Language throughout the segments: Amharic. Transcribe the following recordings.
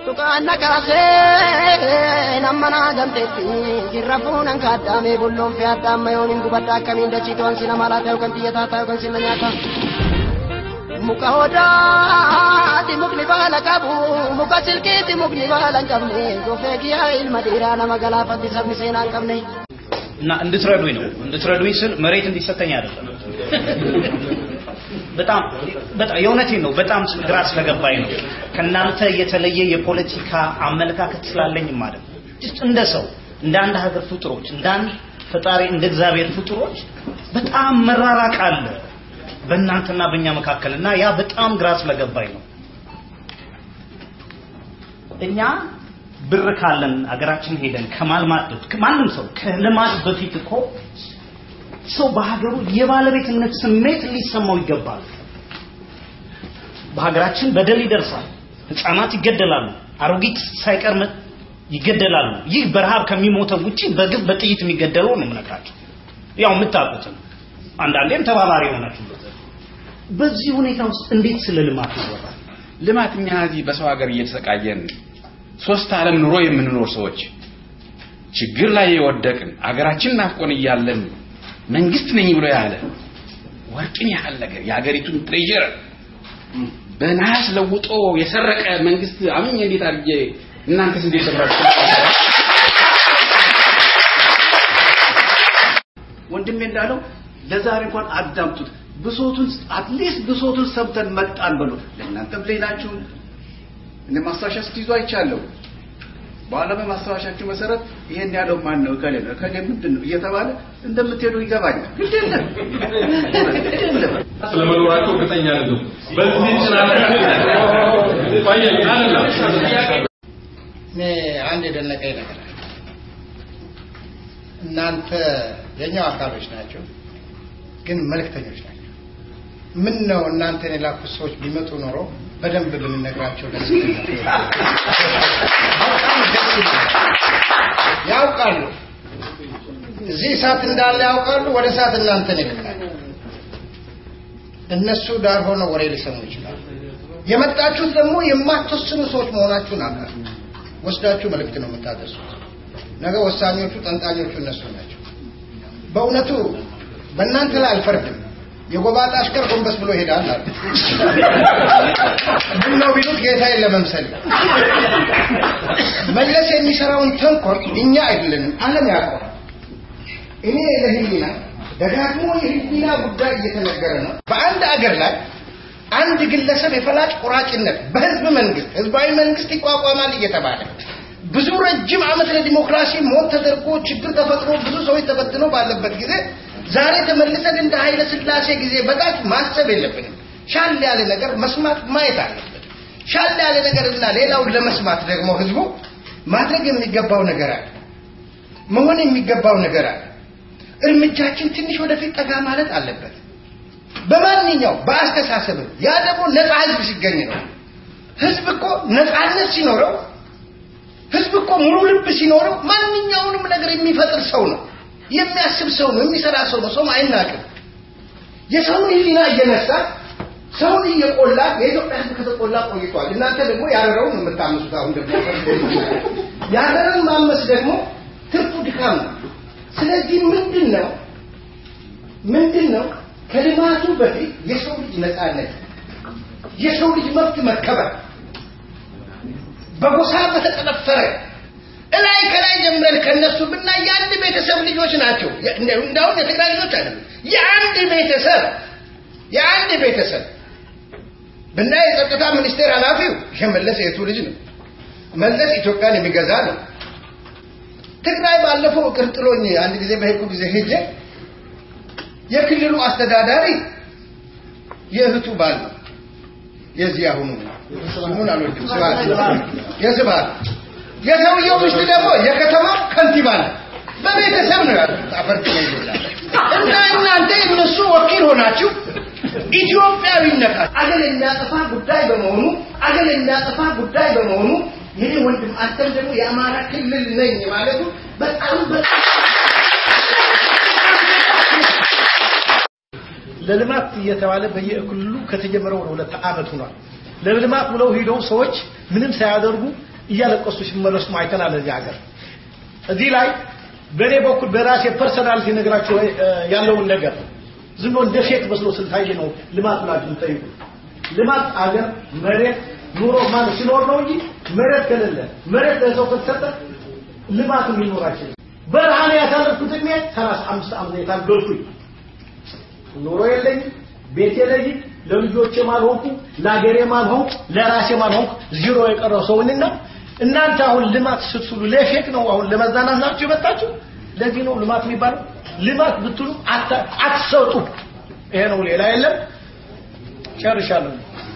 Tukaanna kaasee nammanaa gamteetti jirra fuunan kaaddaamee bulloon fi addaamma yoon hin gubadda akkamiin dachii to'an si nama laata yookaan xiyyataa ta'a yookaan silla nyaata. Muka odaati mukni baala qabu muka silkiiti mukni baala hin qabne gofee kiyyaa ilma dhiiraa nama galaafatti sabni seenaa hin qabne. እና እንድትረዱኝ ነው። እንድትረዱኝ ስል መሬት እንዲሰጠኝ አይደለም። በጣም በጣም የእውነቴን ነው። በጣም ግራ ስለገባኝ ነው። ከእናንተ የተለየ የፖለቲካ አመለካከት ስላለኝም ማለት ነው። ጅስት እንደ ሰው እንደ አንድ ሀገር ፍጡሮች እንደ አንድ ፈጣሪ እንደ እግዚአብሔር ፍጡሮች በጣም መራራቅ አለ በእናንተና በእኛ መካከል እና ያ በጣም ግራ ስለገባኝ ነው። እኛ ብር ካለን አገራችን ሄደን ከማልማት በፊት ማንም ሰው ከልማት በፊት እኮ ሰው በሀገሩ የባለቤትነት ስሜት ሊሰማው ይገባል። በሀገራችን በደል ይደርሳል፣ ህፃናት ይገደላሉ፣ አሮጊት ሳይቀር መ- ይገደላሉ። ይህ በረሃብ ከሚሞተው ውጪ በግፍ በጥይት የሚገደለው ነው የምነግራቸው። ያው የምታውቁትን አንዳንዴም ተባባሪ የሆናችሁበት በዚህ ሁኔታ ውስጥ እንዴት ስለ ልማት ይወራል? ልማት እኛ እዚህ በሰው ሀገር እየተሰቃየን ሶስት ዓለም ኑሮ የምንኖር ሰዎች ችግር ላይ የወደቅን አገራችን ናፍቆን እያለን መንግስት ነኝ ብሎ ያለ ወርቅን ያህል ነገር የሀገሪቱን ትሬዥር በነሐስ ለውጦ የሰረቀ መንግስት አምኜ እንዴት አድርጌ እናንተስ እንዴት ሰራችሁ? ወንድሜ እንዳለው ለዛሬ እንኳን አዳምጡት። ብሶቱን አትሊስት ብሶቱን ሰምተን መጣን በሉ። ለእናንተም ሌላችሁ እኔ ማስታወሻ ስትይዙ አይቻለሁ። በኋላ በማስታወሻችሁ መሰረት ይሄን ያለው ማን ነው? እከሌ ነው እከሌ ምንድን ነው እየተባለ እንደምትሄዱ ይገባኛል። ግድ የለም ግድ የለም። ስለመኖራቸው እርግጠኛ አይደለም። በዚህ ጭናት ቆየ አይደለም እኔ አንድ የደነቀኝ ነገር አለ። እናንተ የኛው አካሎች ናቸው፣ ግን መልእክተኞች ናቸው። ምን ነው እናንተን የላኩት ሰዎች ቢመጡ ኖሮ በደንብ ብንነግራቸው ደስ ይለኛል። በጣም ደስ ይለኛል። ያውቃሉ፣ እዚህ እሳት እንዳለ ያውቃሉ። ወደ እሳት እናንተን ይልካሉ። እነሱ ዳር ሆነው ወሬ ሊሰሙ ይችላሉ። የመጣችሁት ደግሞ የማትወስኑ ሰዎች መሆናችሁን አውቃለሁ። ወስዳችሁ መልእክት ነው የምታደርሱት። ነገ ወሳኞቹ ጠንጣኞቹ እነሱ ናቸው። በእውነቱ በእናንተ ላይ አልፈርድም። የጎባጣ አሽከር ጎንበስ ብሎ ይሄዳል አሉ። ምን ነው ቢሉት ጌታዬን ለመምሰል መለስ የሚሰራውን ተንኮል እኛ አይደለንም ዓለም ያውቀዋል። እኔ ለህሊና ደጋግሞ የህሊና ጉዳይ እየተነገረ ነው። በአንድ አገር ላይ አንድ ግለሰብ የፈላጭ ቆራጭነት በህዝብ መንግስት ህዝባዊ መንግስት ይቋቋማል እየተባለ ብዙ ረጅም ዓመት ለዲሞክራሲ ሞት ተደርጎ ችግር ተፈጥሮ ብዙ ሰዎች ተበትነው ባለበት ጊዜ ዛሬ ተመልሰን እንደ ኃይለ ስላሴ ጊዜ በታች ማሰብ የለብንም። ሻል ያለ ነገር መስማት ማየት አለብን። ሻል ያለ ነገርና ሌላውን ለመስማት ደግሞ ህዝቡ ማድረግ የሚገባው ነገር አለ፣ መሆን የሚገባው ነገር አለ። እርምጃችን ትንሽ ወደፊት ጠጋ ማለት አለበት። በማንኛው በአስተሳሰብም ያ ደግሞ ነፃ ህዝብ ሲገኝ ነው። ህዝብ እኮ ነፃነት ሲኖረው ህዝብ እኮ ሙሉ ልብ ሲኖረው ማንኛውንም ነገር የሚፈጥር ሰው ነው፣ የሚያስብ ሰው ነው፣ የሚሰራ ሰው ነው። ሰው አይናቅም። የሰውን ህሊና እየነሳ ሰውን እየቆላ የኢትዮጵያ ህዝብ ከተቆላ ቆይቷል። እናንተ ደግሞ ያረረውን የምታምሱት አሁን ደግሞ ያረረን ማመስ ደግሞ ትርፉ ድካም ነው። ስለዚህ ምንድን ነው ምንድን ነው ከልማቱ በፊት የሰው ልጅ ነፃነት፣ የሰው ልጅ መብት መከበር በጎሳ በተጠነፈረ እላይ ከላይ ጀምረን ከነሱ ብናይ የአንድ ቤተሰብ ልጆች ናቸው። እንዳሁን የትግራይ ልጆች አይደለም። የአንድ ቤተሰብ የአንድ ቤተሰብ ብናይ የጸጥታ ሚኒስቴር ኃላፊው የመለስ የቱ ልጅ ነው። መለስ ኢትዮጵያን የሚገዛ ነው። ትግራይ ባለፈው እቅር ጥሎኝ አንድ ጊዜ በሄድኩ ጊዜ ሄጄ የክልሉ አስተዳዳሪ የእህቱ ባል ነው። የዚህ አሁኑ ስሙን አልወድም ስብሐት የስብሐት የሰውየው ሚስት ደግሞ የከተማ ከንቲባ ነው። በቤተሰብ ነው ያሉት። አፈርት ነው ይላል እና እናንተ እነሱ ወኪል ሆናችሁ ኢትዮጵያዊነት አገር የሚያጠፋ ጉዳይ በመሆኑ አገር የሚያጠፋ ጉዳይ በመሆኑ ይሄ ወንድም አንተም ደግሞ የአማራ ክልል ነኝ ማለቱ በጣም በጣም ለልማት እየተባለ በየክልሉ ከተጀመረ ወደ ሁለት ዓመት ሆኗል። ለልማት ብለው ሂደው ሰዎች ምንም ሳያደርጉ እያለቀሱ ሲመለሱ አይተናል። እዚህ ሀገር እዚህ ላይ በእኔ በኩል በራሴ ፐርሰናሊቲ ነግራቸው ያለውን ነገር ዝም ብሎ እንደ ፌክ መስሎ ስልታየ ነው ልማት ብላችሁ የምትጠይቁ ልማት አገር መሬት ኑሮ ማለት ሲኖር ነው እንጂ መሬት ከሌለ መሬት ለሰው ከተሰጠ ልማት ሊኖር አይችልም። በረሃ ላይ ያሳለፍኩት እድሜ ሰላሳ አምስት ዓመት የታገልኩኝ ኑሮ የለኝም፣ ቤት የለኝም፣ ለልጆቼም አልሆንኩ፣ ለአገሬም አልሆንኩ፣ ለራሴም አልሆንኩ፣ ዚሮ የቀረው ሰውንና እናንተ አሁን ልማት ስትሉ ለፌክ ነው አሁን ለመዝናናት ናችሁ የመጣችሁ። ለዚህ ነው ልማት የሚባለው። ልማት ብትሉ አትሰጡ። ይሄ ነው፣ ሌላ የለም። ጨርሻለሁ።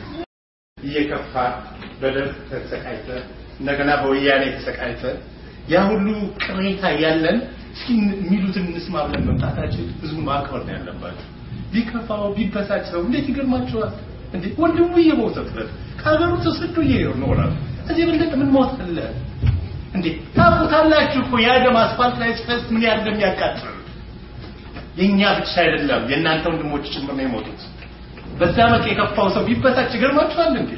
እየከፋ በደርግ ተሰቃይተ እንደገና በወያኔ ተሰቃይተ ያ ሁሉ ቅሬታ ያለን እስኪ የሚሉትን እንስማ ብለን መምጣታችን ህዝቡን ማክበር ነው ያለባቸው። ቢከፋው ቢበሳጭ ሰው እንዴት ይገርማቸዋል እንዴ! ወንድሙ እየሞተበት ከሀገሩ ተሰዶ ይኖራል። እዚህ በለጠ ምን ሞት አለ እንዴ? ታውቁታላችሁ እኮ የአደም አስፋልት ላይ ሲፈስ ምን ያህል እንደሚያቃጥል። የእኛ ብቻ አይደለም የእናንተ ወንድሞች ጭምር ነው የሞቱት። በዛ መልክ የከፋው ሰው ቢበሳጭ ይገርማችኋል እንዴ?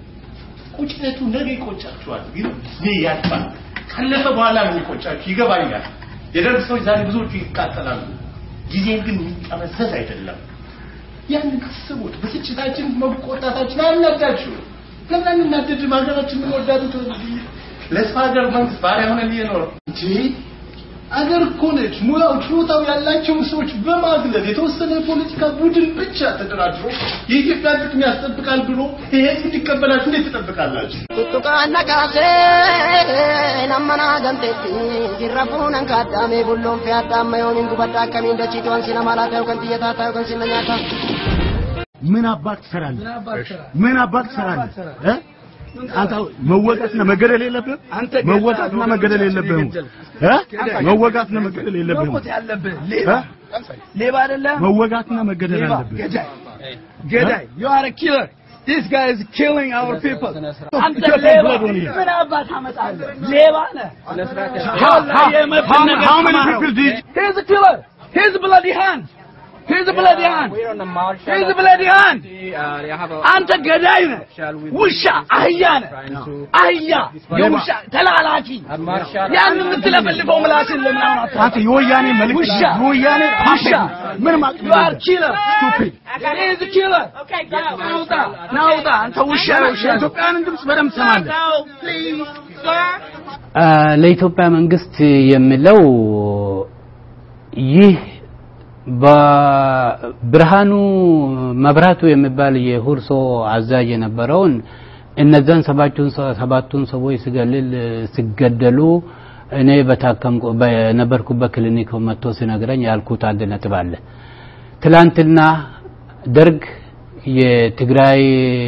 ቁጭነቱ ነገ ይቆጫችኋል። ግን እኔ ያልፋል ካለፈ በኋላ ነው የሚቆጫችሁ። ይገባኛል። የደርግ ሰዎች ዛሬ ብዙዎቹ ይቃጠላሉ። ጊዜን ግን የሚጠመዘዝ አይደለም። ያንን አስቡት። ብስጭታችን፣ መቆጣታችን አያናዳችሁ። ለምን አንናደድም? ሀገራችን የምንወዳት ለስፋ ሀገር መንግስት ባሪያ ሆነን እየኖር እንጂ አገር እኮ ነች። ሙያው ችሎታው ያላቸውን ሰዎች በማግለል የተወሰነ የፖለቲካ ቡድን ብቻ ተደራጅሮ የኢትዮጵያ ጥቅም ያስጠብቃል ብሎ ይሄ እንዲቀበላችሁ እንዴት ትጠብቃላችሁ? tuttuqaan naqaase nammana gamteetti jirra fuunan kaaddaame bulloon fi addaamma yoomin gubadda akkamiin dachiitu wansi nama laata yookaan xiyyataa ta'a yookaan sinna nyaata. ምን አባት ትሰራለህ? ምን አባት ትሰራለህ? እ? አንተ መወጋትና መገደል የለብህም? መወጋትና መገደል የለብህም? እ? መወጋትና መገደል የለብህም? መሞት ያለብህ ሌባ ሌባ አይደለም። መወጋትና መገደል ሌባ አለብህ። ገዳይ ገዳይ you are a killer this guy is killing our people አንተ Just ሌባ blood on you. ምን አባት ታመጣለህ ሌባ ነህ How- how- how- how many people did- he's a killer he's a bloody hand he's a bloody hand he's a bloody hand አንተ ገዳይ ነህ ውሻ አህያ ነህ አህያ የውሻ ተላላኪ ያን የምትለፈልፈው ምላስን ለምን አሁን አታውቅም? አንተ የወያኔ መልእክት ውሻ የወያኔ ውሻ ምንም you are killer stupid he is a killer ናውጣ ናውጣ አንተ ውሻ ውሻ የኢትዮጵያንን ድምፅ በደንብ ትሰማለህ። ለኢትዮጵያ መንግስት የሚለው ይህ በብርሃኑ መብራቱ የሚባል የሁርሶ አዛዥ የነበረውን እነዛን ሰባቱን ሰባቱን ሰዎች ሲገልል ሲገደሉ እኔ በታከምኩ በነበርኩበት ክሊኒክ መጥቶ ሲነግረኝ ያልኩት አንድ ነጥብ አለ። ትላንትና ደርግ የትግራይ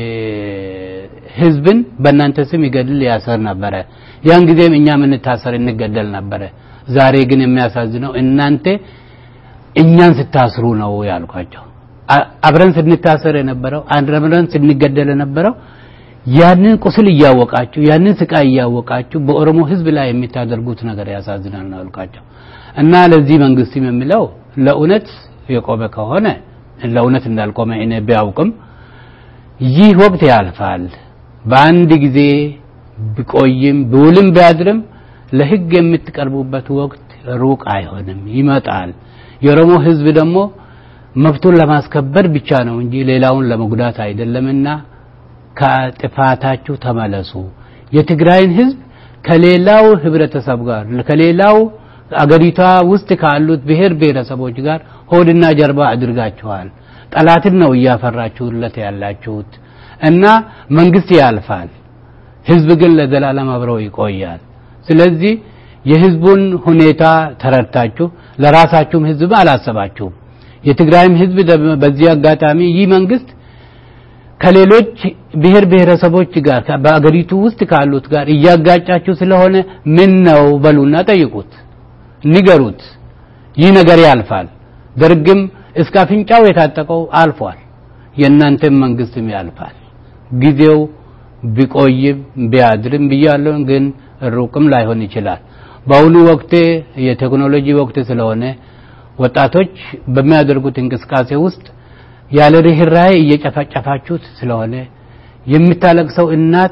ህዝብን በእናንተ ስም ይገድል ያሰር ነበረ። ያን ጊዜም እኛ የምንታሰር እንገደል ነበረ። ዛሬ ግን የሚያሳዝነው እናንተ እኛን ስታስሩ ነው ያልኳቸው። አ- አብረን ስንታሰር የነበረው አብረን ስንገደል የነበረው ያንን ቁስል እያወቃችሁ ያንን ስቃይ እያወቃችሁ በኦሮሞ ህዝብ ላይ የምታደርጉት ነገር ያሳዝናል ነው ያልኳቸው። እና ለዚህ መንግስትም የሚለው ለእውነት የቆመ ከሆነ ለእውነት እንዳልቆመ እኔ ቢያውቅም ይህ ወቅት ያልፋል። በአንድ ጊዜ ቢቆይም ቢውልም ቢያድርም ለህግ የምትቀርቡበት ወቅት ሩቅ አይሆንም፣ ይመጣል። የኦሮሞ ህዝብ ደግሞ መብቱን ለማስከበር ብቻ ነው እንጂ ሌላውን ለመጉዳት አይደለምና ከጥፋታችሁ ተመለሱ። የትግራይን ህዝብ ከሌላው ህብረተሰብ ጋር ከሌላው አገሪቷ ውስጥ ካሉት ብሔር ብሔረሰቦች ጋር ሆድና ጀርባ አድርጋችኋል። ጠላትን ነው እያፈራችሁለት ያላችሁት እና መንግስት ያልፋል፣ ህዝብ ግን ለዘላለም አብረው ይቆያል። ስለዚህ የህዝቡን ሁኔታ ተረድታችሁ ለራሳችሁም ህዝብ አላሰባችሁም። የትግራይም ህዝብ ደግሞ በዚህ አጋጣሚ ይህ መንግስት ከሌሎች ብሔር ብሔረሰቦች ጋር በአገሪቱ ውስጥ ካሉት ጋር እያጋጫችሁ ስለሆነ ምን ነው በሉና ጠይቁት፣ ንገሩት። ይህ ነገር ያልፋል። ደርግም እስከ አፍንጫው የታጠቀው አልፏል። የእናንተም መንግስትም ያልፋል። ጊዜው ቢቆይም ቢያድርም ብያለሁ፣ ግን ሩቅም ላይሆን ይችላል። በአሁኑ ወቅት የቴክኖሎጂ ወቅት ስለሆነ ወጣቶች በሚያደርጉት እንቅስቃሴ ውስጥ ያለ ርህራሄ እየጨፈጨፋችሁት ስለሆነ የምታለቅሰው እናት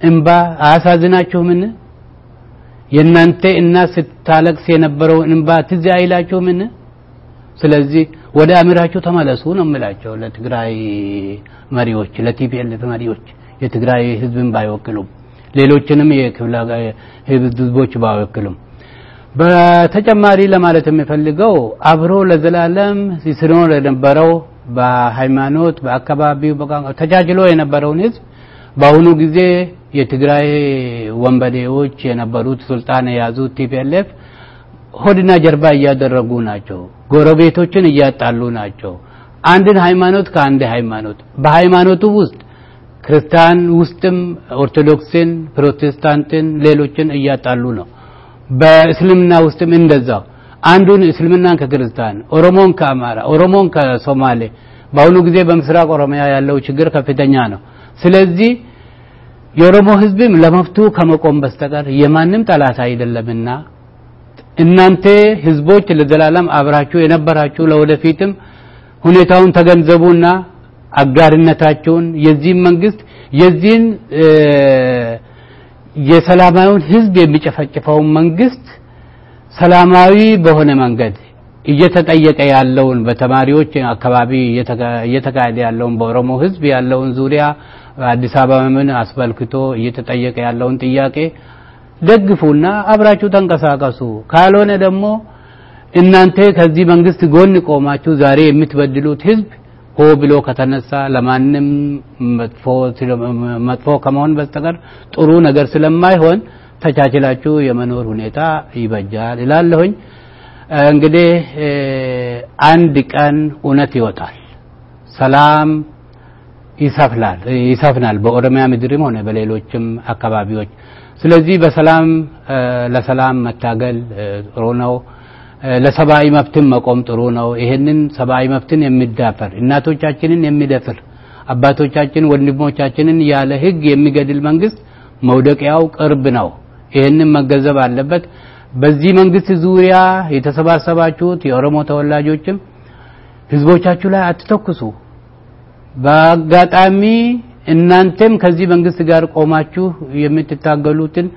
እንባ አያሳዝናችሁምን? የእናንተ እናት ስታለቅስ የነበረው እንባ ትዝ አይላችሁምን? ስለዚህ ወደ አሚራችሁ ተመለሱ ነው የምላቸው ለትግራይ መሪዎች፣ ለቲፒኤልኤፍ መሪዎች የትግራይ ህዝብን ባይወክሉም ሌሎችንም የክፍለ ህዝቦች ባይወክሉም። በተጨማሪ ለማለት የሚፈልገው አብሮ ለዘላለም ሲኖር የነበረው በሃይማኖት፣ በአካባቢው፣ በቋንቋ ተቻችሎ የነበረውን ህዝብ በአሁኑ ጊዜ የትግራይ ወንበዴዎች የነበሩት ስልጣን የያዙት ቲፒኤልኤፍ ሆድና ጀርባ እያደረጉ ናቸው። ጎረቤቶችን እያጣሉ ናቸው። አንድን ሃይማኖት ከአንድ ሃይማኖት በሃይማኖቱ ውስጥ ክርስቲያን ውስጥም ኦርቶዶክስን፣ ፕሮቴስታንትን፣ ሌሎችን እያጣሉ ነው። በእስልምና ውስጥም እንደዛው አንዱን እስልምናን ከክርስቲያን፣ ኦሮሞን ከአማራ፣ ኦሮሞን ከሶማሌ በአሁኑ ጊዜ በምስራቅ ኦሮሚያ ያለው ችግር ከፍተኛ ነው። ስለዚህ የኦሮሞ ህዝብም ለመፍቱ ከመቆም በስተቀር የማንም ጠላት አይደለምና እናንተ ህዝቦች ለዘላለም አብራችሁ የነበራችሁ ለወደፊትም ሁኔታውን ተገንዘቡና አጋርነታችሁን የዚህን መንግስት የዚህን የሰላማዊውን ህዝብ የሚጨፈጭፈውን መንግስት ሰላማዊ በሆነ መንገድ እየተጠየቀ ያለውን በተማሪዎች አካባቢ እየተካሄደ ያለውን በኦሮሞ ህዝብ ያለውን ዙሪያ አዲስ አበባን አስመልክቶ እየተጠየቀ ያለውን ጥያቄ ደግፉና አብራችሁ ተንቀሳቀሱ። ካልሆነ ደግሞ እናንተ ከዚህ መንግስት ጎን ቆማችሁ ዛሬ የምትበድሉት ህዝብ ሆ ብሎ ከተነሳ ለማንም መጥፎ መጥፎ ከመሆን በስተቀር ጥሩ ነገር ስለማይሆን ተቻችላችሁ የመኖር ሁኔታ ይበጃል እላለሁኝ። እንግዲህ አንድ ቀን እውነት ይወጣል፣ ሰላም ይሰፍናል ይሰፍናል በኦሮሚያ ምድርም ሆነ በሌሎችም አካባቢዎች። ስለዚህ በሰላም ለሰላም መታገል ጥሩ ነው። ለሰብአዊ መብትን መቆም ጥሩ ነው። ይሄንን ሰብአዊ መብትን የሚዳፈር እናቶቻችንን የሚደፍር አባቶቻችን ወንድሞቻችንን ያለ ህግ የሚገድል መንግስት መውደቂያው ቅርብ ነው። ይሄንን መገንዘብ አለበት። በዚህ መንግስት ዙሪያ የተሰባሰባችሁት የኦሮሞ ተወላጆችም ህዝቦቻችሁ ላይ አትተኩሱ። በአጋጣሚ እናንተም ከዚህ መንግስት ጋር ቆማችሁ የምትታገሉትን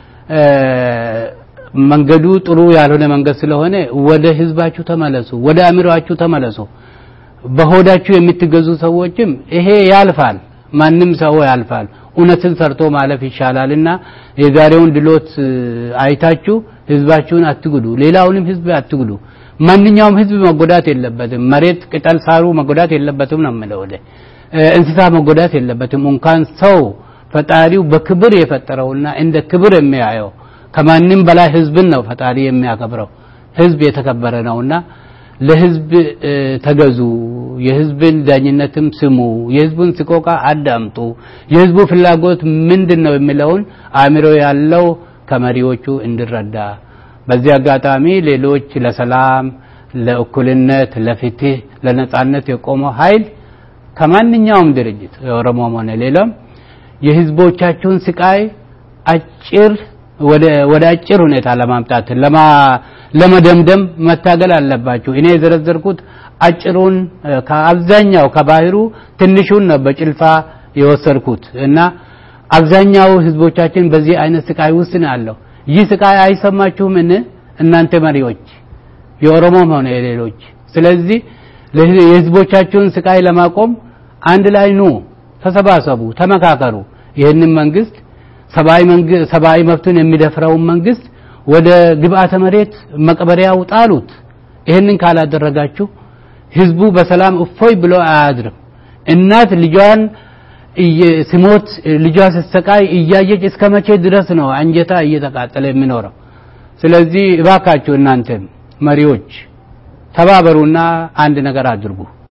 መንገዱ ጥሩ ያልሆነ መንገድ ስለሆነ ወደ ህዝባችሁ ተመለሱ፣ ወደ አእምሮአችሁ ተመለሱ። በሆዳችሁ የምትገዙ ሰዎችም ይሄ ያልፋል፣ ማንም ሰው ያልፋል። እውነትን ሰርቶ ማለፍ ይሻላልና የዛሬውን ድሎት አይታችሁ ህዝባችሁን አትጉዱ፣ ሌላውንም ህዝብ አትጉዱ። ማንኛውም ህዝብ መጎዳት የለበትም። መሬት ቅጠል ሳሩ መጎዳት የለበትም ነው የምለው። እንስሳ መጎዳት የለበትም። እንኳን ሰው ፈጣሪው በክብር የፈጠረውና እንደ ክብር የሚያየው ከማንም በላይ ህዝብን ነው ፈጣሪ የሚያከብረው። ህዝብ የተከበረ ነውና ለህዝብ ተገዙ፣ የህዝብን ዳኝነትም ስሙ፣ የህዝቡን ስቆቃ አዳምጡ። የህዝቡ ፍላጎት ምንድን ነው የሚለውን አእምሮ ያለው ከመሪዎቹ እንዲረዳ በዚህ አጋጣሚ ሌሎች ለሰላም፣ ለእኩልነት፣ ለፍትህ፣ ለነጻነት የቆመው ኃይል ከማንኛውም ድርጅት የኦሮሞም ሆነ ሌላም የህዝቦቻችሁን ስቃይ አጭር ወደ ወደ አጭር ሁኔታ ለማምጣት ለማ ለመደምደም መታገል አለባችሁ። እኔ የዘረዘርኩት አጭሩን ከአብዛኛው ከባህሩ ትንሹን ነው በጭልፋ የወሰድኩት እና አብዛኛው ህዝቦቻችን በዚህ አይነት ስቃይ ውስጥ ነው ያለው። ይህ ስቃይ አይሰማችሁምን እናንተ መሪዎች የኦሮሞም ሆነ የሌሎች? ስለዚህ የህዝቦቻችሁን ስቃይ ለማቆም አንድ ላይ ኑ፣ ተሰባሰቡ፣ ተመካከሩ። ይህንን መንግስት ሰብአዊ መብትን የሚደፍረውን መንግስት ወደ ግብአተ መሬት መቅበሪያው ጣሉት። ይህንን ካላደረጋችሁ ህዝቡ በሰላም እፎይ ብሎ አያድርም። እናት ልጇን ሲሞት ልጇ ስትሰቃይ እያየች እስከ መቼ ድረስ ነው አንጀታ እየተቃጠለ የሚኖረው? ስለዚህ እባካችሁ እናንተም መሪዎች ተባበሩና አንድ ነገር አድርጉ።